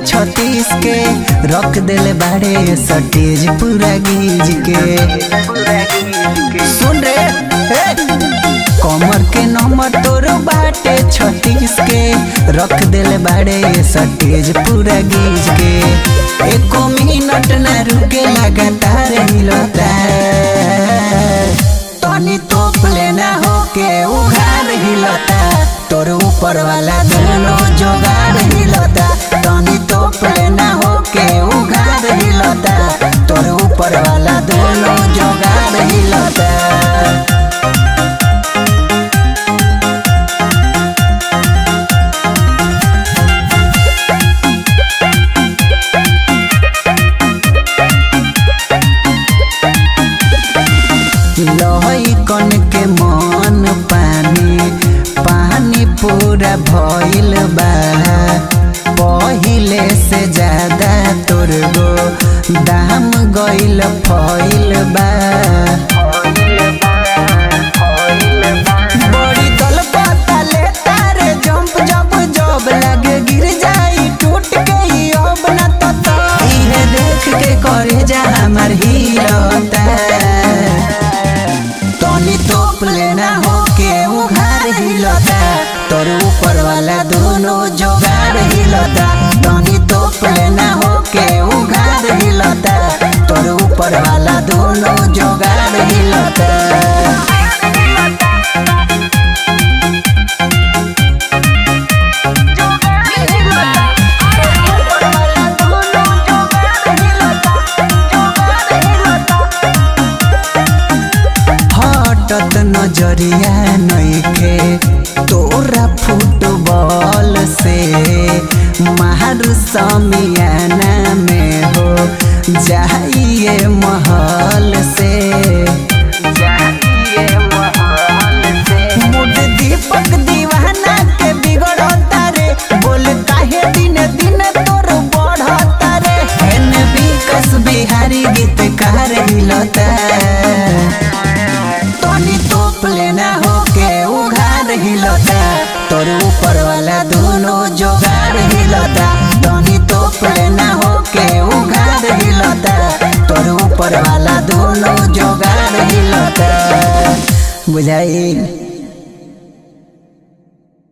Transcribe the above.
छत्तीस के रख देले बाड़े सटेज पूरा गीज के सुन रे हे! कमर के नंबर तोर बाटे छत्तीस के रख देले बाड़े सटेज पूरा गीज के एको मिनट ना रुके लगातार हिलता तनी तोप लेना हो के उघार हिलता तोर ऊपर वाला दोनों जोगार हिलता तनी तोप लेना हो के उघार हिलता तोर ऊपर वाला दोनों जोगार हिलता लहई कन के मन पानी पानी पूरा भइल बा पहिले से ज्यादा तोर गो दाम गइल फइल बा बड़ी दल पता ले तारे जंप जब जब लगे गिर जाई टूट के ही अब न तो तो इहे देख के करे जा हमर हिलता तनी तोप लेना हो के उघार हिलता तोर ऊपर वाला दोनों जोगार हिलता तनी तोप लेना हो के उघार हिलता तोर ऊपर वाला दोनों जोगार हिलता हटत नजरिया नइखे तोरा फुटबॉल से मार समियाना में हो जाइए महल से मुड दीपक दीवाना के बिगड़ता रे बोल काहे दिन दिन तोर बढ़ता रे एन विकास बिहारी गीतकार हिलता तनी तोप लेना हो के उघार हिलता तोर ऊपर वाला दोनों जोगार हिलता तनी तोप लेना हो के उघार हिलता तोर ऊपर वाला दोनों जोगार हिलता बुझाई